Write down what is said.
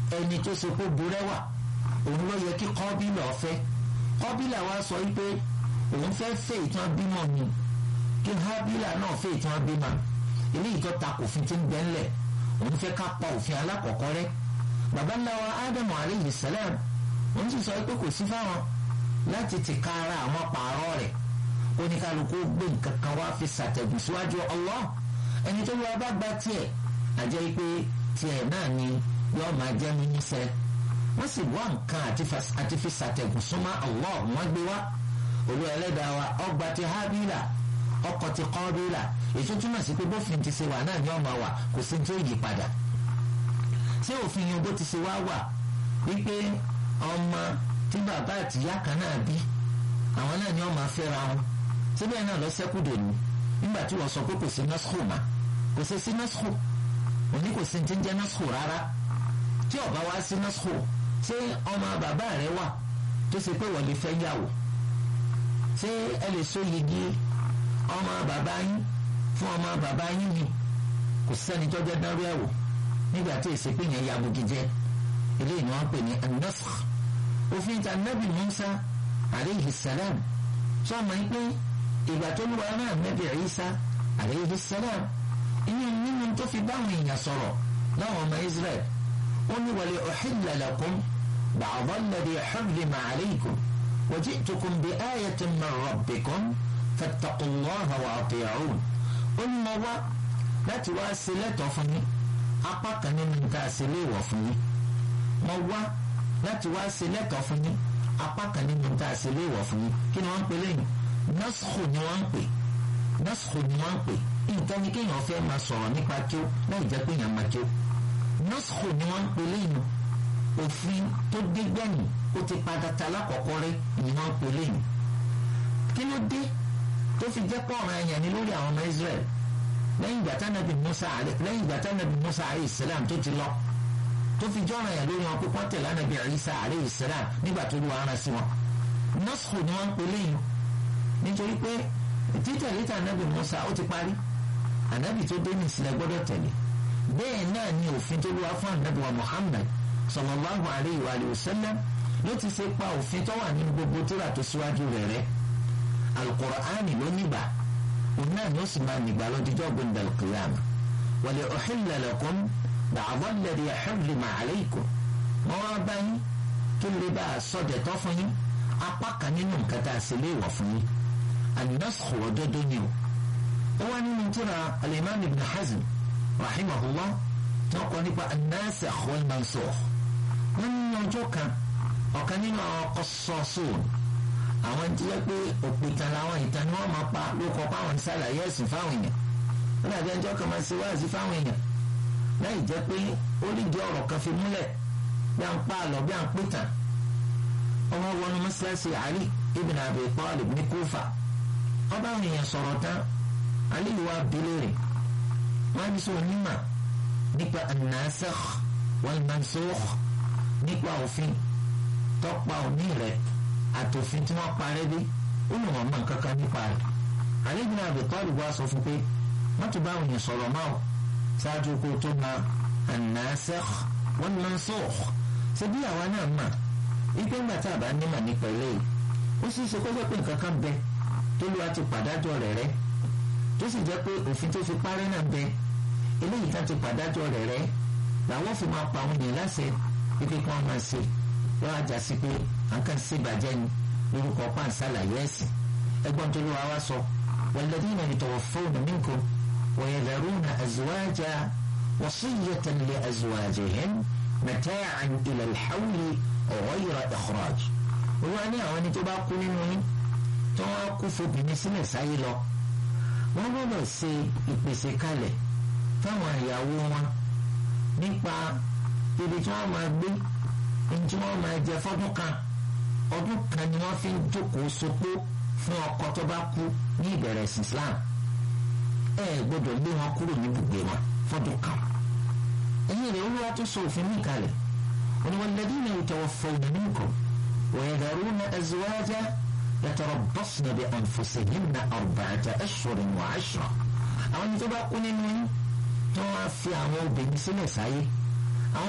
ẹni tó ṣe kó burẹ́wà òun ló yẹ kí kọ́bílà ọ̀fẹ́ kọ́bílà wa sọ wípé òun fẹ́ fẹ́ ìtàn bímọ ni kí hábílà náà fẹ́ ìtàn bímọ eléyìí tó ta òfin tí ń bẹ ńlẹ̀ òun fẹ́ ká pa òfin alákọ̀ọ́kọ́ rẹ́ baba ńlá wa ádámù aleyhi salam òun sì sọ pé kò sí fáwọn láti ti ka ara àwọn pààrọ̀ rẹ̀ oníkálukú gbé nǹkan kan wá fi ṣàtẹ̀gùn síwájú Allah ẹni tó lọ́ọ́ bá gba tiẹ̀ àjẹ́ pé tiẹ̀ náà ni yọ́ọ́ máa jẹ́ mímísẹ́ wọ́n sì wá nǹkan àti fi ṣàtẹ̀gùn súnmọ́ Allah wọ́n gbé wá olú ẹlẹ́dàá wa ọgbà ti hábílà ọkọ̀ ti kọ́bílà èso túmọ̀ sí pé bófin ti ṣe wà náà ni ọmọ wà kò sí tó yí padà ṣé òfin yẹn bó ti ṣe wá wà wípé ọmọ tí bàbá àtìyá kan náà bí àwọn náà ni wọ́n máa fẹ́ra wọn síbẹ̀ náà lọ sẹ́kùdò ní nígbà tí wọ́n sọ pé kò sí nọ́sùkù mà kò sí sí nọ́sùkù òní kò sí ti ń jẹ́ nọ́sùkù rárá tí ó bá wá sí nọ́sùkù ṣé ọmọ bàbá rẹ wà tó ṣe pé wọ́n lè fẹ́ yàwó ṣé ẹ lè so yigi ọmọ bàbá yín fún ọmọ bàbá yín ni kò sẹ́ni tó jẹ́ dánrú ẹ̀wò nígbà tí èsì pé yẹn yabugi jẹ́ eléyìí ni wọ́n pè ní an-nasakh òfin ta nabi Musa aleyhi salam sọ́ọ̀mọ́ yín pé ìgbà tó lù wá náà nabi Isa aleyhi salam ìyẹn nínú tó fi báwọn èèyàn sọ̀rọ̀ láwọn ọmọ Israel ó ní wa li uhilla lakum ba'da alladhi hurrima alaykum wa ji'tukum bi ayatin min rabbikum fattaqullaha wa ati'un ó ní mo wá láti wá sí lẹ́tọ̀ọ́ fún yín apá kan nínú nǹkan àṣeléèwọ̀ fún yín mo wá láti wá sí lẹ́tọ̀ọ́ fún yín apá kan nínú nǹkan àṣeléèwọ̀ fún yín kí ni wọ́n ń pè lẹ́yìn nọ́sùkù ni wọ́n ń pè nọ́sùkù ni wọ́n ń pè nǹkan ni kéèyàn fẹ́ máa sọ̀rọ̀ nípa kí ó láì jẹ́ pé èèyàn máa kí ó nọ́sùkù ni wọ́n ń pè lẹ́yìn òfin tó dé gbẹ̀yìn ó ti padà ta lákọ̀ọ́kọ́ rẹ́ ni wọ́n ń pè lẹ́yìn kí ló dé tó fi jẹ́ pọ̀ ọ̀ràn ẹ̀yàn ni lórí àwọn ọmọ Israẹli lẹ́yìn ìgbà tánàbì Musa lẹ́yìn ìgbà tánàbì Musa alayhi salam tó ti lọ tó fi jọ́ràn yẹn lórí wọn pé wọ́n tẹ̀lé ànàbì Isa alayhi salam nígbà tó lu ara sí wọn. nọ́ọ̀sì ni wọ́n ń pè léyìn nítorí pé títẹ̀lé tànàbì Musa ó ti parí ànàbì tó dé ní ìsìlẹ̀ gbọ́dọ̀ tẹ̀lé bẹ́ẹ̀ náà ni òfin tó lu wá fún ànàbì wa Muhammad sallallahu alayhi wa sallam ló ti ṣe pa òfin tó wà nínú gbogbo tírà tó síwájú rẹ̀ rẹ̀ Al-Qur'ani ló nígbà قلنا نسمع نقبل تجاب عند القيامة ولأحل لكم بعض الذي حرم عليكم مرابني كل بقى صدى طفني أبقى ننم كتاسلي وفني النسخ وددنيو هو من ترى الإمام ابن حزم رحمه الله تقول نبقى الناسخ والمنسوخ من يوجوك وكان قصاصون àwọn tí wọ́n pé òpìtàn làwọn ìtàn ni wọ́n máa pa ló kọ́ páwọn ṣàlàyé ẹ̀sìn fáwọn èèyàn wọ́n dàbí ẹjọ́ kan máa ṣe wáàsí fáwọn èèyàn láì jẹ́ pé ó lè jẹ́ ọ̀rọ̀ kan fi múlẹ̀ bí à ń pa àlọ́ bí à ń pìtàn ọmọ wọnú mọ́ṣáláṣí Ali ibn Abi Talib ní Kúfà wọ́n bá àwọn èèyàn sọ̀rọ̀ tán Ali wa bilérè wọ́n á bí sọ onímọ̀ nípa an-nasikh wal-mansukh nípa òfin tọ́pa òní rẹ̀ àtòfin tí wọ́n parẹ́ dé ó lè wọ́n mọ nǹkan kan nípa rẹ̀ àlejò náà Abi Talib wá sọ fún pé wọ́n tún bá òyìn sọ̀rọ̀ máa ò ṣáájú kó tó ma an-nasikh wal-mansukh ṣe bí àwa náà mà ipe ńgbà tá a bá nímọ̀ nípa eléyìí ó sì ṣe kó jẹ́ pé nǹkan kan bẹ tó lù wá ti pàdájọ́ rẹ̀ rẹ́ tó sì jẹ́ pé òfin tó fi parẹ́ náà bẹ eléyìí tá ti pàdájọ́ rẹ̀ rẹ́ làwọn fi máa pa àwọn èèyàn láṣẹ pípé kí wọ́n máa ṣe wọ́n á jà sí pé àǹkà ṣe bàjẹ́ ni lórúkọ pàǹsálàyé ẹ̀sìn ẹgbọ́n tó ló wá wá sọ walladhina yatawaffawna minkum wa yadharuna azwaja wasiyyatan li azwajihim mata'an ila al-hawli ghayra ikhraj. olúwa ní àwọn ẹni tó bá kú nínú yín tó wá kú fobìnrin sílẹ̀ sáyé lọ wọ́n gbọ́dọ̀ ṣe ìpèsè kalẹ̀ fáwọn ìyàwó wọn nípa ibi tí wọ́n máa gbé ntí wọ́n máa jẹ fọ́dún kan ọdún kan ni wọ́n fi ń jókòó sopó fún ọkọ tó bá kú ní ìbẹ̀rẹ̀ sí Islam ẹ gbọ́dọ̀ lé wọn kúrò ní ibùgbé wọn fọ́dún kan ẹ̀yìn rẹ̀ olúwa tó sọ òfin mí kalẹ̀ walladhina yatawaffawna minkum wa yadharuna azwaja yatarabbasna bi anfusihinna arba'ata ashhurin wa 'ashra àwọn ẹni tó bá kú nínú yín tó wọ́n á fi àwọn obìnrin sílẹ̀ sáyé